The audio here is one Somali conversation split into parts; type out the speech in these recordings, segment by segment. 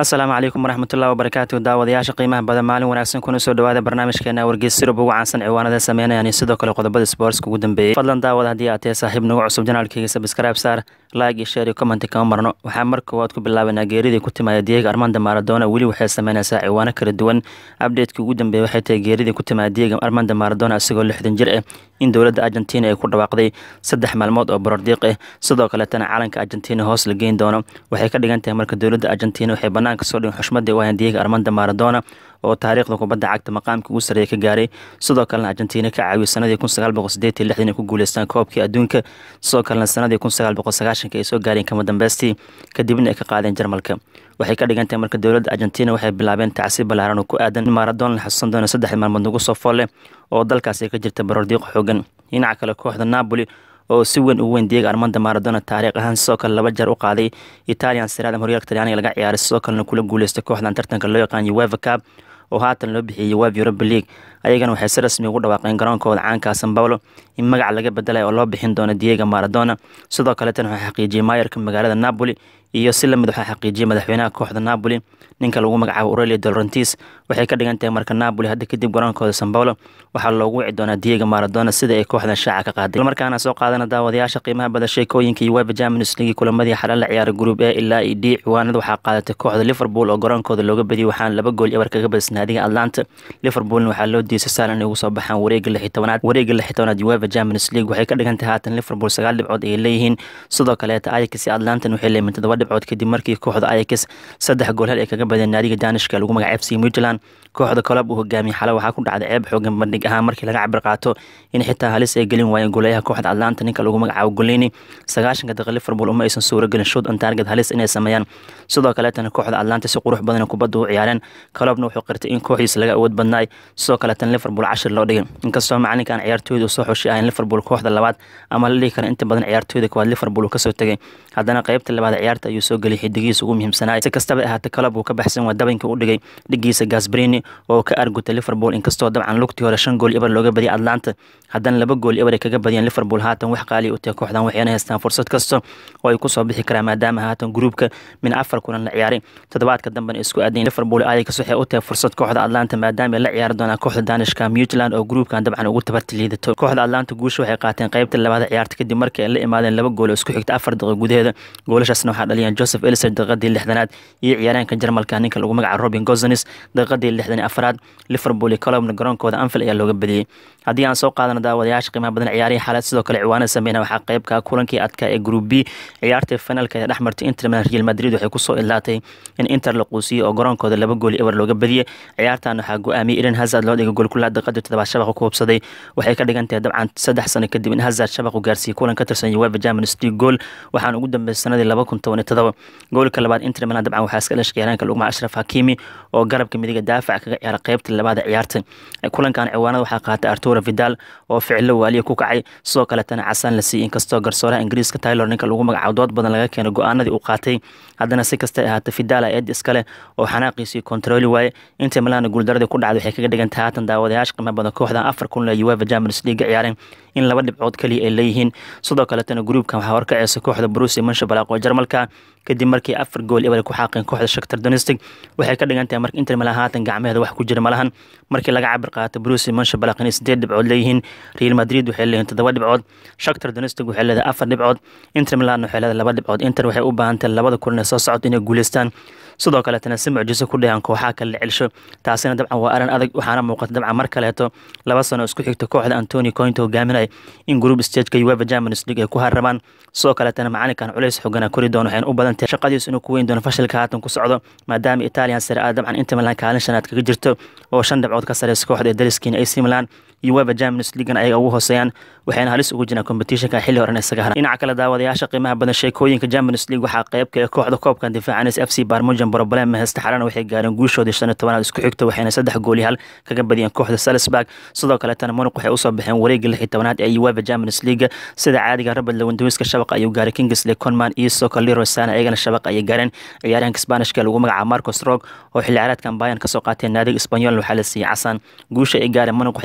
asalaamu calaykum waraxmatullahi wabarakaatu daawadayaasha qiimaha badan maalin wanaagsan kuna soo dhawaada barnaamijkeena wargeys sirub ugu caansan ciwaanada sameynayaan iyo sidoo kale qodobada sportska ugu dambeeyey fadlan daawada haddii aad tahay saaxiib nagu cusub janaalkeyga sabscribe saar like iyo share iyo comment kama marno waxaa mar koowaad ku bilaabanaa geeridii ku timaada diego armanda maradona weli waxay sameynaysaa ciwaano kala duwan updateki ugu dambeeyey waxay tahay geeridii ku timaada diego armanda maradona isagoo lixdan jir ah in dowladda argentina ay ku dhawaaqday saddex maalmood oo borordiiq ah sidoo kaletana calanka argentina hoos la geyn doono waxay ka dhigan tahay marka dowladda argentina waxay banaanka soo dhigan xushmadii u ahayn diego armanda maradona oo taariikhda kubadda cagta maqaamka ugu sarreeya ka gaaray sidoo kalena argentina ka caawiyo sanadii kun sagaal boqol sideed iyo lixdan ay ku guuleystaan koobkii adduunka sidoo kalena sanadii kun sagaal boqol sagaashanka ay soo gaareen kama dambeystii kadibna ay ka qaadeen jarmalka waxay ka dhigan tahay marka dowladda argentina waxay bilaabeen tacsiib ballaaran oo ku aadan in maradona la xasuusan doono saddex maalmood nagu soo folle oo dalkaasi ka jirta barordiiq xoogan dhinaca kale kooxda napoli oo si weyn ugu weyn diego armanda maradona taariikh ahaan sidoo kale laba jeer u qaaday italian siraadam horyaalka talyaaniga laga ciyaaray sidoo kalena kula guuleystay kooxdan tartanka loo yaqaan ueva cab oo haatan loo bixiyey web europa league ayagana waxay si rasmi ugu dhawaaqeen garoonkooda caanka san paulo in magac laga bedelay oo loo bixin doono diego maradona sidoo kaleetana waxaa xaqiijiyey maayarka magaalada napoli iyo si lamid waxaa xaqiijiyey madaxweynaha kooxda napoli ninka lagu magacaabo aurelio dolrantis waxay ka dhigan tahay marka napoli hadda kadib garoonkooda san paulo waxaa loogu wici doonaa diego maradona sida ay kooxdan shaaca ka qaaday markaana soo qaadana daawadayaasha qiimaha bada sheekooyinka iyo weba champions league kulamadii xalal la ciyaaray group a ilaa iyo d ciwaanada waxaa qaadatay kooxda liverpool oo garoonkooda looga badiyey waxaana laba gool ebar kaga badisay naadiga atlanta liverpoolna waxaa loo diisay saalan inay ugu soo baxaan wareega lix iyo tobanaad wareega lix iyo tobanaad ueva champions league waxay ka dhigan tahay haatan liverpool sagaal dhibcood ay leeyihiin sidoo kaleeta ayax iyo atlantan waxay leeyihiin todoba dhibcood kadib markii kooxda ayax saddex gool hal ay kaga badeen naadiga danishka lagu magaca f c midland kooxda kolob uu hogaamiyey xale waxaa ku dhacday ceeb xoogan bandhig ahaan markii laga cabir qaato in xitaa halis ay gelin waayeen goolayaha kooxda atlanta ninka lagu magacaabo golini sagaashanka daqiiq liverpool uma aysan suuro gelin shoot on target halis inay sameeyaan sidoo kaleetana kooxda atlanta si qurux badan kubadda u ciyaareen kolobna wuxuu qirtay in kooxdiisa laga awood badnaay sidoo kaleetana liverpool cashir loo dhigay inkastoo macalinkan ciyaartooyda uu soo xushay ahayn liverpool kooxda labaad ama la dhihi kara inta badan ciyaartooyda koowaad liverpool uu kasoo tegay haddana qeybta labaad ciyaarta ayuu soo geliyay xidigihiisa ugu muhiimsanaay si kastaba ahaatee kolob uu ka baxsan waa dabankii u dhigay dhigiisa gasbrini oo ka argutay liverpool inkastoo dabcan lugtii hore shan gool ebar looga badiyay atlanta haddana laba gool ebar ay kaga badiyeen liverpool haatan wax qaaliya u tahay kooxdan waxayna haystaan fursad kasta oo ay kusoo bixi karaan maadaama haatan gruubka min afar kulan la ciyaaray toddobaadka dambena isku aadayn liverpool ayax waxay u tahay fursad kooxda atlanta maadaama ay la ciyaari doonaan kooxda danishka mutland oo gruubkan dabcan ugu tabarti liidato kooxda atlanta guusha waxay qaateen qeybta labaada ciyaarta kadib markii ay la imaadeen laba gool oo isku xigta afar daqiiq gudaheeda goolashaasna waxaa dhaliyeen joseph elser daqiiqadii lixdanaad iyo ciyaaryaanka jarmalka ninka lagu magaca robin gozanis daqiiqadii lixdan iyo afaraad liverpool iyo colobna garoonkooda anfield ayaa looga badiyey haddii aan soo qaadano daawadayaasha qiimaha badan ciyaarihii xaalad sidoo kale ciwaanada sameyna waxaa qeybka kulankii adkaa ee group b ciyaartii finalka ee dhexmartay inter milan real madrid waxay kusoo ilaatay in inter la quusiyey oo garoonkooda laba gool ebar looga badiyey ciyaartan waxaa go-aamiyey eden hazard loo dhigay goolkulaa daqiiqadii toddobaad shabaqa ku hubsaday waxay ka dhigan tahay dabcan saddex sano kadib in hazard shabaq u gaarsiiyey kulan ka tirsan ueva champions league gool waxaana ugu dambeysay sanadii laba kun toban iyo todoba goolka labaad inter milan dabcan waxaa iska dhashay ciyaaraanka lagu magaca ashraf hakimi oo garabka midiga daafac kaga ciyaara qeybta labaada ciyaarta kulankan ciwaanada waxaa qaatay arturo vidal oo ficilo waaliya ku kacay sidoo kaletana casaan la siiyey inkastoo garsooraha ingiriiska taylor ninka lagu magacaabo dood badan laga keenay go-aanadii uu qaatay haddana si kastay ahaatay vidal eed iskale oo xanaaqiisii kontarooli waaye inta milana guuldaradii ku dhacday waxay kaga dhigan tahay haatan daawadayaasha qiimo badan kooxdan afar kun le ueva champions league ciyaareen in laba dhibcood kaliya ay leeyihiin sidoo kaletana gruubkan waxaa horkaceysa kooxda brusi manshabalaq oo jarmalka kadib markii afar gool ebar ku xaaqeen kooxda shaktar donistic waxay ka dhigan tahay marka inter milan haatan gacmaheeda wax ku jira malahan markii laga cabir qaato brusi manshabalaq inay sideed dhibcood leeyihiin real madrid waxay leeyihin toddoba dhibcood shaktar donistic waxay leedahay afar dhibcood inter milan waxay leedahay laba dhibcood inter waxay u baahan tahay labada kulan ee soo socota inay guuleystaan sidoo kaleetana si mucjiso ku dhayan kooxaha kale la celsho taasina dabcan waa arin adag waxaana muuqata dabcan mar kaleeto laba sano isku xigta kooxda antoni cointo hogaaminaya in group stageka ueva champions league ay ku harrabaan sidoo kaleetana macalinkan culays xogana kori doono waxayna u badan tahay shaqadiisu inuu ku weyn doono fashilka haatan ku socdo maadaama italian sare a dabcan inter milan kaalin shanaad kaga jirto oo shan dhibcood ka sareysa kooxda ee dariskiina ac milan ueva champions leaguena ayaga ugu hooseeyaan waxayna halis ugu jiraan competitionka xilli horen isaga haran dhinaca kale daawadayaasha qiimaha badan sheekooyinka champions league waxaa qeybka ee kooxda koobkan difaacanaysa f c barmujan problem heysta xalana waxay gaareen guushoodii shan iyo tobanaad isku xigto waxayna saddex gooli hal kaga badiyeen kooxda salisburg sidoo kaletana munuq waxay usoo baxeen wareegga lix iyo tobanaad ee ueva champions league sida caadiga robert lewandowska shabaqa ayuu gaaray kingsley conman iyo sidoo kale leroy sana iyagana shabaqa ayay gaareen ciyaaryahanka spanishka lagu magacaabo marcos rog oo xilli ciyaareedkan bayan kasoo qaateen naadiga espanyol waxaa la siiyey casaan guusha ay gaareen munuq waxay ka dhiganta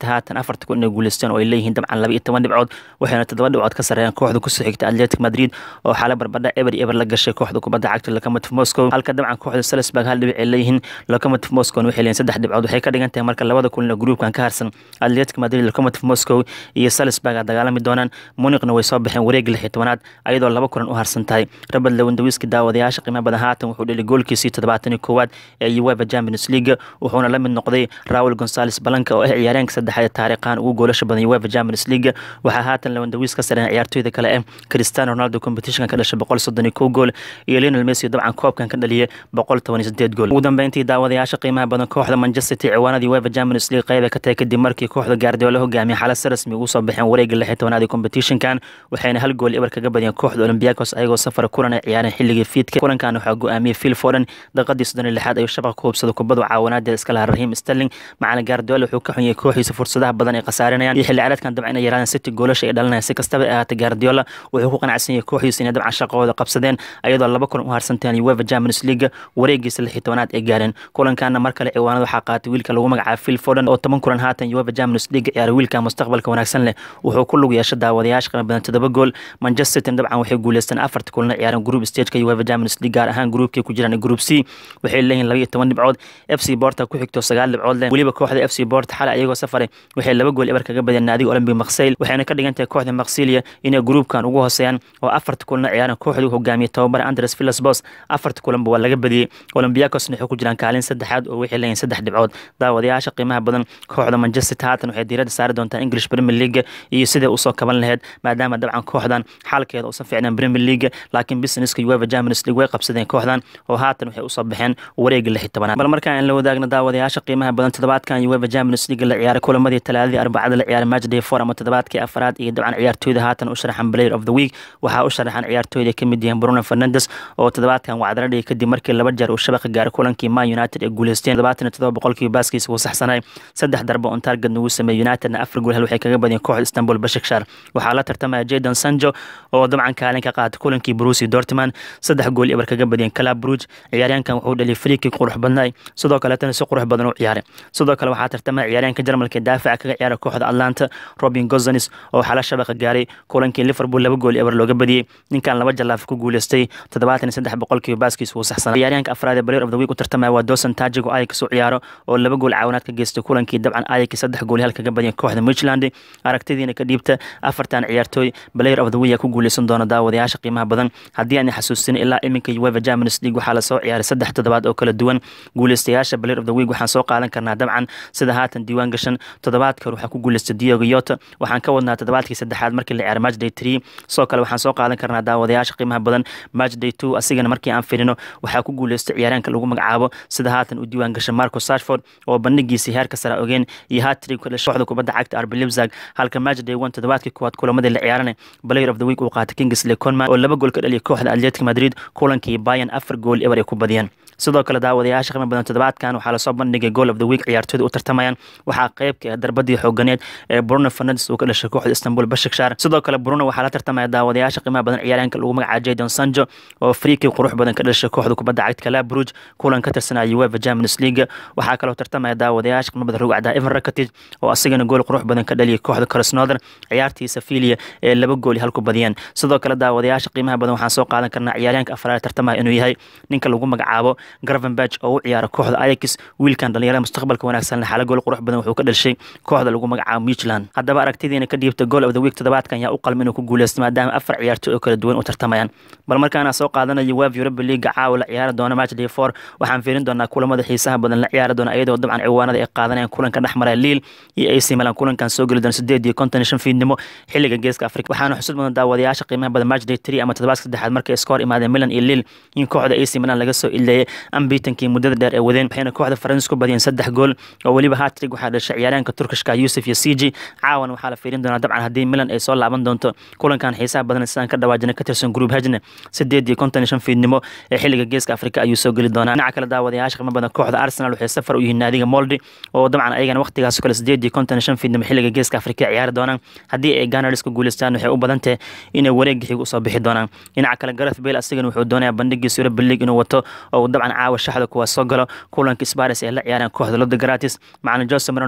haatan afarta kun inay guuleysteen oo ay leeyihiin dabcan laba iyo toban dhibcood waxayna toddoba dhibcood ka sareeyaan kooxda kusoo xigta atletic madrid oo xaala barbadha eber eber la gashay kooxda kubadda cagta locomotive moscow halka dabcan kooxda salisburg hal dhibic ay leeyihiin locomotive moscow waxay leeyihin saddex dhibcood waxay ka dhigan tahay marka labada kulin oo gruupkan ka harsan atletic madrid locomotive moscow iyo salisburg a dagaalami doonaan muniqna way soo baxeen wareeg lix iyo tobanaad ayadoo laba kulan u harsan tahay robert lewandawiski daawadayaasha qiimo badan haatan wuxuu dheli goolkiisii toddobaatan iyo koowaad ee uefa champions league wuxuuna la mid noqday raul gonzales balanka oo ah ciyaareenka saddexaad taariikhan ugu goolasha badan uefa champions league waxaa haatan lewandawis ka sareen ciyaartooyda kale ah cristiano ronaldo competitionka ka dhashay boqol soddon iyo kow gool iyo lionel messi dabcan koobkan ka dhaliyay boqol toban iyo sideed gool ugu dambeyntii daawadayaasha qiimaha badan kooxda manchester city ciwaanadii uefa champions league qeyba ka tahay kadib markii kooxda gaardiola hogaamiyay xaalad si rasmi ugu soo baxeen wareega lix iyo tobanaad ee competitionkan waxayna hal gool ibar kaga badiyeen kooxda olympiacos ayagoo safar kulan ay ciyaareen xilligii fiidka kulankan waxaa go-aamiyey phil foden daqiiqadii soddon iyo lixaad ayuu shabaqa ku hubsada kubadu caawinaadeeda iska lahaa rahiim sterling macalin gaardiola wuxuu ka xunyay kooxiisa fursadaha badan ay khasaarinayaan iyo xilli ciyaareedkan dabcan inay yaraadaan city goolasha ay dhalinayaan si kastaba ay ahaatay gaardiola wuxuu ku qanacsan yahay kooxiisa inay dabcan shaqahooda qabsadeen ayadoo laba kulan u harsanteen uefa champions league wareegiisa lix iyo tobanaad ay gaareen kulankaana mar kale ciwaanada waxaa qaatay wiilka lagu magacaabo phil foden oo toban kulan haatan uefa champions league ciyaaray wiilka mustaqbalka wanaagsan leh wuxuu ku lug yeesha daawadayaasha qiimo badan toddoba gool manchester city dabcan waxay guuleysteen afarta kulana ciyaareen group stageka uefa champions league gaar ahaan groupkii ku jiraan group c waxay leeyihin laba iyo toban dhibcood f c borta ku xigto sagaal dhibcood leh weliba kooxda f c borta xalay ayagoo safaray waxay laba gool ebar kaga badiyeen naadiga olympic maksayl waxayna ka dhigan tahay kooxda maksilia inay gruupkan ugu hooseeyaan oo afarta kulana ciyaareen kooxdii hogaamiyey tababar andres villas bos afarta kulanba waa laga badiyey olympiacosna waxay ku jiraan kaalin saddexaad oo waxay leeyihin saddex dhibcood daawadayaasha qiimaha badan kooxda manchester haatan waxay diiradda saari doontaa english premier league iyo siday usoo kaban laheyd maadaama dabcan kooxdan xaalkeeda uusan fiicnaan premier league laakiin businesska uefa champions league way qabsadeen kooxdan oo haatan waxay usoo baxeen wareega lix iyo tobanaad bal markaan la wadaagna daawadayaasha qiimaha badan toddobaadkan uefa champions league la ciyaaray kulamadii talaadadii arbacada la ciyaaray match day four ama toddobaadkii afaraad iyo dabcan ciyaartooyda haatan u sharaxan player of the week waxaa u sharaxan ciyaartooyda ka mid yihiin bruno fernandes oo toddobaadkan wacdala dhigay kadib markii laba jeer uu shabaqa gaaray kulankii man united ee guuleysteen toddobaatan iyo toddoba boqolkiiba baaskiisa wuu saxsanay saddex darbo on target nagu sameeyey unitedna afar gool hal waxay kaga badiyeen kooxda istanbul bashakshar waxaa la tartamaya jadon sanjo oo dabcan kaalin ka qaatay kulankii brusi dortman saddex gool ibar kaga badiyeen calab bruge ciyaaryaankan wuxuu dhaliyay friiki qurux badnay sidoo kaletana si qurux badan u ciyaaray sidoo kale waxaa tartamaya ciyaaryaanka jarmalka daafaca kaga ciyaaray kooxda atlanta robin gozanis oo xala shabaqa gaaray kulankii liverpool laba gool ibar looga badiyey ninkan laba jalaaf ku guuleystay toddobaatan iyo saddex boqolkiiba baaskiisa wuu saxsanay ciyaaryaanka afraad ee player of the week u tartamaya waa dosan tajigo ayax u ciyaaro oo laba gool caawinaad ka geystay kulankii dabcan ayax saddex gool hal kaga badiyeen kooxda midland aragtidiina ka dhiibta afartan ciyaartooy player of the week ku guuleysan doona daawadayaasha qiimaha badan haddii aan xasuusin ilaa iminka uefa champions league waxaa lasoo ciyaaray saddex toddobaad oo kala duwan guuleystayaasha player of the week waxaan soo qaadan karnaa dabcan sida haatan diiwaan gashan toddobaadka hore waxaa ku guuleystay diogo yota waxaan ka wadnaa toddobaadkii saddexaad markii la ciyaaray match day three sidoo kale waxaan soo qaadan karnaa daawadayaasha qiimaha badan match day two asigana markii aan firino waxaa ku guuleystay ciyaaraanka lagu magacaabo sida haatan u diiwaan gashay marco sashford oo bandhigiisii heerka sare ogeen iyo hatrig ka dhashay kooxda kubadda cagta arbi libzag halka match day one toddobaadkii koowaad kulamadii la ciyaaranay player of the week uu qaatay kingsley conman oo laba gool ka dhaliyay kooxda atletic madrid kulankii bayan afar gool eber ay ku badiyeen sidoo kale daawadayaasha qiimo badan toddobaadkan waxaa lasoo bandhigay goal of the week ciyaartooyda u tartamayaan waxaa qeybka darbadii xooganeed ee bruno fernandes uu ka dhashay kooxda istanbul bashakshar sidoo kale bruno waxaa la tartamaya daawadayaasha qiimaha badan ciyaaryaanka lagu magacaabo jadon sanjo oo friiki qurux badan ka dhashay kooxda kubadda cagta calabruj kulan ka tirsanaya uefa champions league waxaa kaloo tartamaya daawadayaasha qiimo badan rugcada evan rakitic oo asigana gool qurux badan ka dhaliyay kooxda krasnother ciyaartii safilia ee laba gool hal ku badiyeen sidoo kale daawadayaasha qiimaha badan waxaan soo qaadan karnaa ciyaaryaanka afraad tartamaya inuu yahay ninka lagu magacaabo gravenberg oo u ciyaara kooxda ayax wiilkan dhalinyarada mustaqbalka wanaagsan xala gool qurux badan wuxuu ka dhashay kooxda lagu magacaabo michland haddaba aragtidiina ka dhiibta goal of the week toddobaadkan yaa u qalma inuu ku guuleysto maadaama afar ciyaartooy oo kala duwan u tartamayaan bal markaana soo qaadanayo wef europa leaga caawa la ciyaari doona match day four waxaan fiirin doonaa kulamada xiisaha badan la ciyaari doona iyadoo dabcan ciwaanada ay qaadanayaan kulanka dhexmara liil iyo ac milan kulankan soo geli doona sideed iyo konton iyo shan fiidnimo xilliga geeska afrika waxaana xusud mudan daawadayaasha qiimaha badan match day three ama toddobaadka saddexaad markay iskoor imaadeen milan iyo liil in kooxda ac milan laga soo ileeyay ambitankii muddada dheer ee wadeen waxayna kooxda faransis ku badiyeen saddex gool oo weliba hatrig waxaa dhashay ciyaaryaanka turkishka yusuf iyo cg caawan waxaa la fiirin doonaa dabcan haddii milan ay soo laaban doonto kulankan xiisaha badan sidaan ka dhawaajina ka tirsan group hajne sideed iyo konton iyo shan fiidnimo ee xilliga geeska afrika ayuu soo geli doonaa dhinaca kale daawadayaasha qiimo badan kooxda arsenal waxay safar u yihiin naadiga moldi oo dabcan ayagana waqtigaas kale sideed iyo konton iyo shan fiidnimo xilliga geeska afrika ciyaari doonaan haddii ay ganars ku guuleystaan waxay u badan tahay inay wareeg xiga usoo bixi doonaan dhinaca kale gareth bale asigana wuxuu doonayaa bandhigiisa europa league inuu wato oo dabcan caawa shaxda kuwaas soo galo kulanka sparis ee la ciyaareen kooxda loda gratis macalin jose marano wuxuu sheegay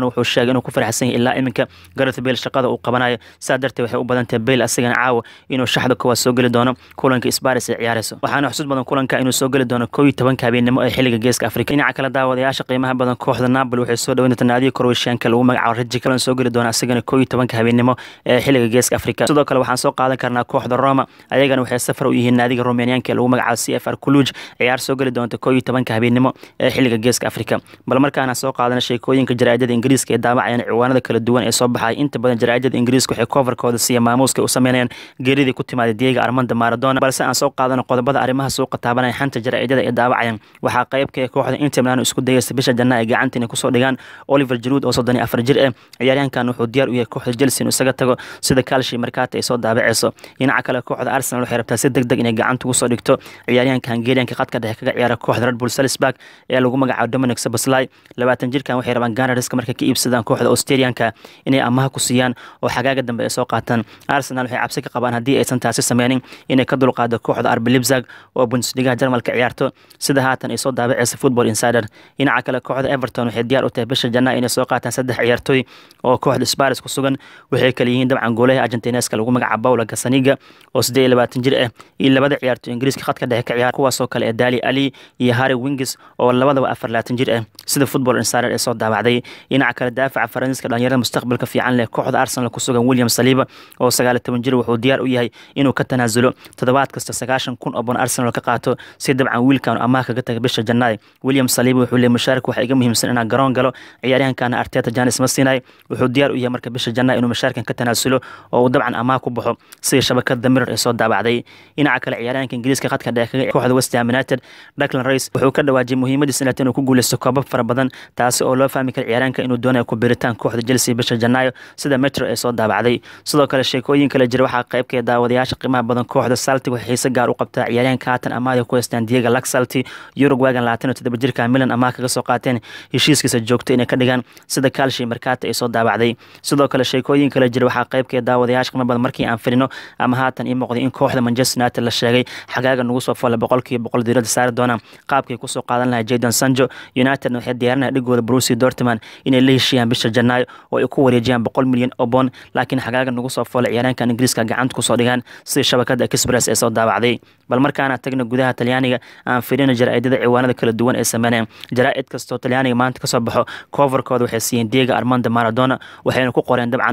sheegay inuu ku faraxsan yahay ilaa iminka gareth bale shaqada uu qabanayo saa darteed waxay u badan tahay bale asigana caawa inuu shaxda koowaad soo geli doono kulanka sparis ay ciyaarayso waxaana xusuus badan kulanka inuu soo geli doono koow iyo tobanka habeenimo ee xilliga geeska afrika dhinaca kale daawadayaasha qiimaha badan kooxda napoli waxay soo dhaweyn doontaa naadiga korweyshaanka lagu magacaabo raji kalan soo geli doona asigana koow iyo tobanka habeenimo ee xilliga geeska afrika sidoo kale waxaan soo qaadan karnaa kooxda roma ayagana waxay safar u yihiin naadiga romaniyaanka ee lagu magacaabo c f r kuluj ciyaar soo geli doonta koow iyo tobanka habeenimo ee xilliga geeska afrika bal markaana soo qaadana sheekooyinka jaraa'idada ingiriiska ee daawacayaan ciwaanada kala duwan ee soo baxaya inta badan jaraa'idada ingiriiska waxay coverkooda siiya maamuuska u sameynayaan geeridii ku timaada diega armanda maradona balse aan soo qaadano qodobada arrimaha suuqa taabanaya xanta jaraa'idada ee daawacayaan waxaa qaybka ee kooxda inter milan isku dayaysa bisha janna ay gacanta inay kusoo dhigaan oliver jaruud oo soddon iyo afar jir ah ciyaaryahankan wuxuu diyaar u yahay kooxda chelsea inuu isaga tago sida kalshi markaata ay soo daabaceyso dhinaca kale kooxda arsenal waxay rabtaa si deg deg inay gacanta ugu soo dhigto ciyaaryahanka hungarianka khadka dhexe kaga ciyaara kooxda red bull salisburg ee lagu magacaabo dominic sabaslai labaatan jirkan waxay rabaan ganariska markay ka iibsadaan kooxda australianka inay amaha ku siiyaan oo xagaaga dambe ay soo qaataan arsenal waxay cabsi ka qabaan haddii aysan taasi sameynin inay ka dulqaado kooxda arbi libzag oo bundesligaha jarmalka ciyaarto sida haatan ay soo daabaceysa football insider dhinaca kale kooxda everton waxay diyaar u tahay bisha janna inay soo qaataan saddex ciyaartooy oo kooxda sparis ku sugan waxay kale yihiin dabcan goolaha argentineska lagu magacaabo paula gasaniga oo siddeed iyo labaatan jir ah iyo labada ciyaartooy ingiriiska khadka dhexe ka ciyaar kuwaasoo kale ee dali ali iyo harry wingis oo labadaba afar labaatan jir ah sida football insider ee soo daabacday dhinaca kale daafaca faransiiska dhalinyarada mustaqbalka fiican leh kooxda arsenal ku sugan william saliiba oo sagaal iyo toban jir wuxuu diyaar u yahay inuu ka tanaasulo toddobaad kasta sagaashan kun oo bon arsenal ka qaato si dabcan wiilkan amaah kaga taga bisha jannaay william saliiba wuxuu leeyay mushaarka waxaa iga muhiimsan inaan garoon galo ciyaaryahankana arteta janis ma siinay wuxuu diyaar u yahay marka bisha jannaay inuu mushaarkan ka tanaasulo oo uu dabcan amaah ku baxo sida shabakada mirror ee soo daabacday dhinaca kale ciyaaryahanka ingiriiska khadka dhexe kaga kooxda west ham united Declan Rice wuxuu ka dhawaajiyay muhiimadiisa inay inuu ku guuleysto koobab fara badan taasi oo loo fahmi kara ciyaaraanka inuu doonayo ku biritaan kooxda Chelsea bisha Janaayo sida Metro ay soo daabacday sidoo kale sheekooyin kale jira waxaa qayb ka daawadayaasha qiimaha badan kooxda Celtic waxay xiise gaar u qabtaa ciyaaryahanka haatan amaahda ku haystaan Diego Laxalti Uruguayan labaatan iyo toddoba jirka Milan amaah kaga soo qaateen heshiiskiisa joogto inay ka dhigaan sida Calcio Mercato ay soo daabacday sidoo kale sheekooyin kale jira waxaa qayb ka daawadayaasha qiimaha badan markii aan firino ama haatan ii muuqday in kooxda Manchester United la sheegay xagaaga nagu soo foolay boqolkiiba boqol diirada saari doonaan qaabkay kusoo qaadan lahay Jadon Sancho United waxay diyaarinaya dhigooda Borussia Dortmund inay la heshiiyaan bisha Janaayo oo ay ku wareejiyaan boqol milyan oo bond laakiin xagaaga nagu soo foolay ciyaaraankan Ingiriiska gacanta kusoo dhigaan sida shabakada Express ee soo daabacday bal markaana tagna gudaha Talyaaniga aan fiirino jaraa'idada ciwaanada kala duwan ee sameeyeen jaraa'id kastoo Talyaaniga maanta kasoo baxo coverkooda waxay siiyeen Diego Armando Maradona waxayna ku qoreen dabcan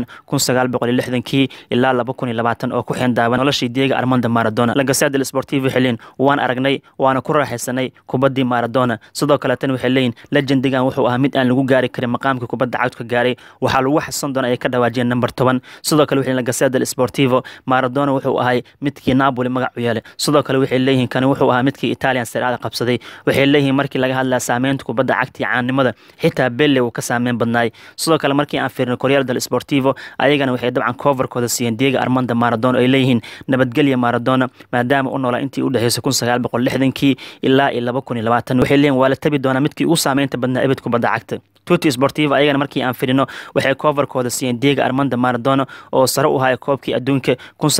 1960kii ilaa 2020 oo ku xeendaaban noloshii Diego Armando Maradona La Gazzetta dello Sportivo xilin waan aragnay waana ku raaxaysanay kubadii Maradona sidoo kale tan waxay leeyihiin legendigan wuxuu ahaa mid aan lagu gaari karin maqaamka kubadda cagta ka gaaray waxaa lagu xasan doona ay ka dhawaajiyeen number 10 sidoo kale waxay La Gazzetta dello Sportivo Maradona wuxuu ahay midkii Napoli magac u yeelay sidoo kale waxay leeyihiin kan wuxuu ahaa midkii Italian Serie A qabsaday waxay leeyihiin markii laga hadlaa saameynta kubadda cagta iyo caanimada xitaa Pele uu ka saameyn badnaay sidoo kale markii aan fiirino Corriere dello Sportivo ayagana waxay dabcan coverkooda siiyeen Diego Armando Maradona ay leeyihiin nabadgelya Maradona maadaama uu noolaa intii u dhaxaysay 1960kii ilaa iyo 2020 waxay leeyihiin waa la tabi doonaa midkii ugu saameynta badnaa ebed kubadda cagta tuti sportiva ayagana markii aan fidhino waxay coverkooda siiyeen Diego Armando Maradona oo sare u haya koobkii adduunka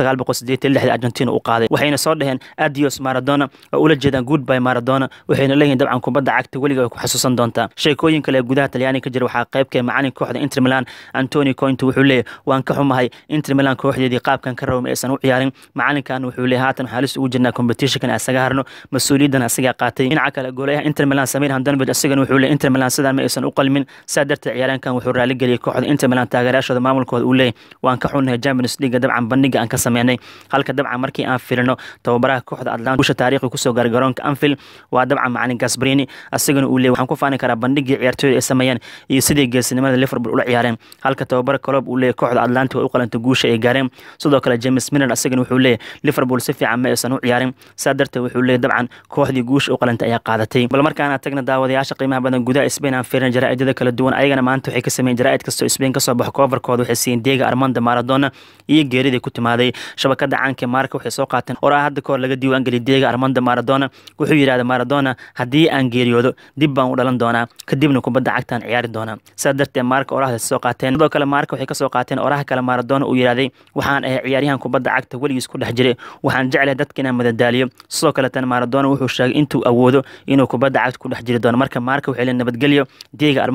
1986 Argentina u qaaday waxayna soo dhaheen adios Maradona oo ula jeedaan goodbye Maradona waxayna leeyihiin dabcan kubadda cagta weliga ay ku xasuusan doontaa sheekooyin kale gudaha Talyaaniga ka jira waxaa qayb ka macalin kooxda Inter Milan Antonio Conte wuxuu leeyahay waan ka xumahay Inter Milan kooxdeedii qaabkan ka rabay aysan u ciyaarin macalinkan wuxuu leeyahay haatan xaalis ugu jirnaa competition asaga harno mas'uuliyaddan asaga qaatay dhinaca kale goolayaha Inter Milan Samir Handanovic asagana wuxuu leeyahay Inter Milan sidaan ma aysan u qalmin saa darteed ciyaaraankan wuxuu raali geliyay kooxda Inter Milan taageerayaashooda maamulkooda uu leeyahay waan ka xunnahay Champions League dabcan bandhiga aan ka sameynay halka dabcan markii aan filino tababaraha kooxda Atlanta usha taariikhi kusoo gaaray garoonka Anfield waa dabcan macalin Gasperini asagana uu leeyahay waxaan ku faani karaa bandhigii ciyaartooyda ay sameeyeen iyo sidii geesinimada Liverpool ula ciyaareen halka tababara Klopp uu leeyahay kooxda Atlanta way u qalantay guusha ay gaareen sidoo kale James Milner asagana wuxuu leeyahay Liverpool si fiican ma aysan u ciyaarin saa darteed wuxuu leeyahay dabcan kooxdii guusha u qalantay ayaa qaadatay bal markaana tagna daawadayaasha qiimaha badan gudaha Spain aan fiirin jaraa'idada kala duwan ayagana maanta waxay ka sameeyeen jaraa'id kastoo Spain ka soo baxo coverkooda waxay siiyeen Diego Armando Maradona iyo geeridii ku timaaday shabakada caanka Marca waxay soo qaateen oraa hadda kahor laga diiwaan geliyay Diego Armando Maradona wuxuu yiraahday Maradona haddii aan geeriyoodo dib baan u dhalan doonaa kadibna kubadda cagtaan ciyaari doonaa sidaa darteed Marca oraahda soo qaateen sidoo kale Marca waxay ka soo qaateen oraha kale Maradona uu yiraahday waxaan ahay ciyaaryahan kubadda cagta weligiis ku dhex jiray waxaan jeclahay dadka inaan madadaaliyo sidoo kale tan Maradona wuxuu sheegay intuu awoodo inuu kubadda cagta ku dhex jiri doono marka Marca waxay leeyihiin nabadgelyo Diego Armando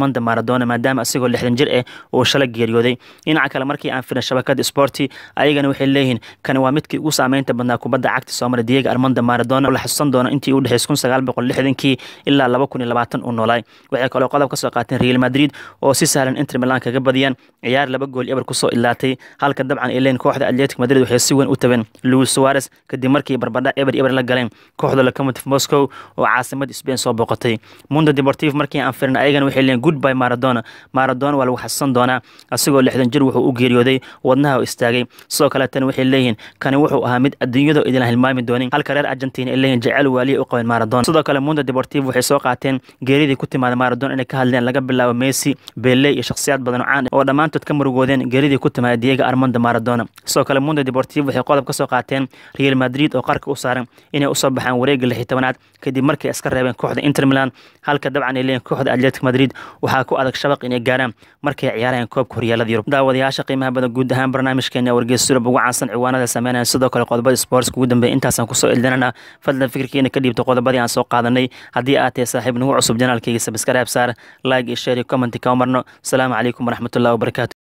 armanda maradona maadaama asigoo lixdan jir ah uu shala geeriyooday dhinaca kale markii aan firin shabakada sporti ayagana waxay leeyihiin kani waa midkii ugu saameynta badnaa kubadda cagta soomaliya diego armanda maradona oo la xasuusan doono intii u dhexeysay kun sagaal boqol lixdankii ilaa laba kun iyo labaatan uu noolaay waxay kaloo qodob ka soo qaateen real madrid oo si sahlan inter milan kaga badiyaan ciyaar laba gool eber kusoo ilaatay halka dabcan ay leeyihin kooxda atletic madrid waxay si weyn u tabeen luis suarez kadib markii barbadha eber eber la galeen kooxda locomotive moscow oo caasimada spain soo boqotay mundo deportive markii aan firin ayagana waxay leeyihin goodby maradona maradona waa lagu xasuusan doonaa asigoo lixdan jir wuxuu u geeriyooday wadnaha oo istaagay sidoo kaleetana waxay leeyihiin kani wuxuu ahaa mid adduunyada idin hilmaami doonin halka reer argentina ay leeyihin jecel waaliya u qabeen maradona sidoo kale mundo deportive waxay soo qaateen geeridii ku timaada maradona inay ka hadleen laga bilaabo messi bele iyo shakhsiyaad badan oo caan oo dhammaantood ka murugoodeen geeridii ku timaada diego armando maradona sidoo kale mundo deportive waxay qodob ka soo qaateen real madrid oo qarka u saaran inay usoo baxaan wareegga lixi tobanaad kadib markay iska reebeen kooxda inter milan halka dabcan ay leeyihin kooxda atletic madrid waxaa ku adag shabaq inay gaaraan markay ciyaarayaan koobka horyaalada yurub daawadayaasha qiimaha badan guud ahaan barnaamijkeena wargeys yurub ugu caansan ciwaanada sameynaya sidoo kale qodobada sports ugu dambeeya intaasaan kusoo eldinana fadlan fikirkiina ka dhiibta qodobadii aan soo qaadanay haddii aad tahay saaxiib nagu cusub janaalkayga sabskaraab saar like iyo share iyo commenti kama marno asalaamu calaykum waraxmatullahi wabarakatu